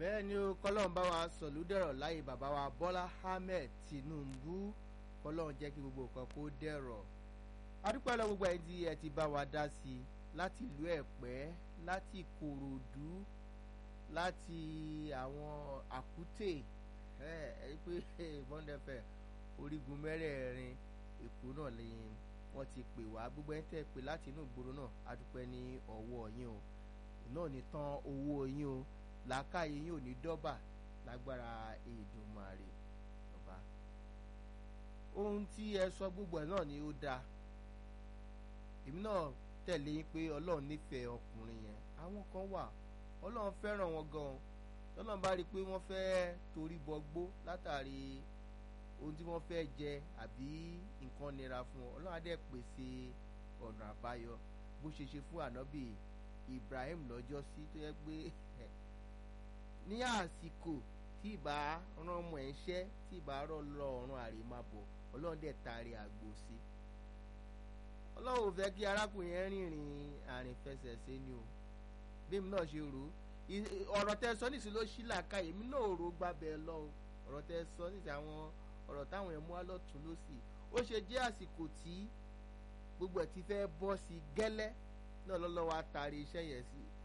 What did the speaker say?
bẹ́ẹ̀ ni ó kọ́lọ́n bá wa sọ̀lúdẹ̀rọ̀ láyé bàbá wa Bọ́lá Ahmed Tinubu kọ́lọ́n jẹ́ kí gbogbo nǹkan kó dẹ̀rọ̀ adúpẹ́ lọ gbogbo ẹni tí ẹ ti bá wa dá sí i láti ìlú Ẹ̀pẹ́ láti Ìkòròdú láti àwọn àkútè ẹ ẹ pé bọ́ndẹ̀fẹ̀ orígun mẹ́rẹ̀ẹ̀rin Èkó náà ni wọ́n ti pè wá gbogbo ẹni tẹ́ pè láti inú ìgboro náà adúpẹ́ ní ọwọ́ yín o náà ní tán owó yín o làákàyè yín ò ní dọ́bà lágbára Èdùmàrè ọba ohun tí ẹ sọ gbogbo ẹ náà ni ó dáa èmi náà tẹ̀lé yín pé Ọlọ́run nífẹ̀ẹ́ ọkùnrin yẹn àwọn kan wà Ọlọ́run fẹ́ràn wọn gan-an tọ́lọ́run bá rí i pé wọ́n fẹ́ torí bọgbó látàrí ohun tí wọ́n fẹ́ jẹ àbí nǹkan nira fún wọn Ọlọ́run á dẹ̀ pèsè ọ̀nà àbáyọ bó ṣe ṣe fún ànábì Ibrahim lọ́jọ́ sí tó yẹ pé ní àsìkò tí ìbá rán ọmọ ẹ̀ ń ṣẹ́ tí ìbá rọ lọ ọ̀run àrèmábọ̀ Ọlọ́run dẹ̀ taari àgbò sí Ọlọ́run ò fẹ́ kí arákùnrin yẹn rìnrìn àrìnfẹsẹ̀ṣe ni o bí èmi náà ṣe rò ó ọ̀rọ̀ tẹ sọ nísìnyí ló ṣí làákà èmi náà rò ó gbàbẹ̀ lọ o ọ̀rọ̀ tẹ sọ nísìnyí àwọn ọ̀rọ̀ táwọn ẹ̀ mú wá lọ́tún lọ́sì ó ṣe jẹ́ àsìkò tí gbogbo ẹ̀ ti fẹ́ bọ́ sí gẹ́lẹ́ náà lọ́lọ́wọ́ àtàrí iṣẹ́ yẹn sí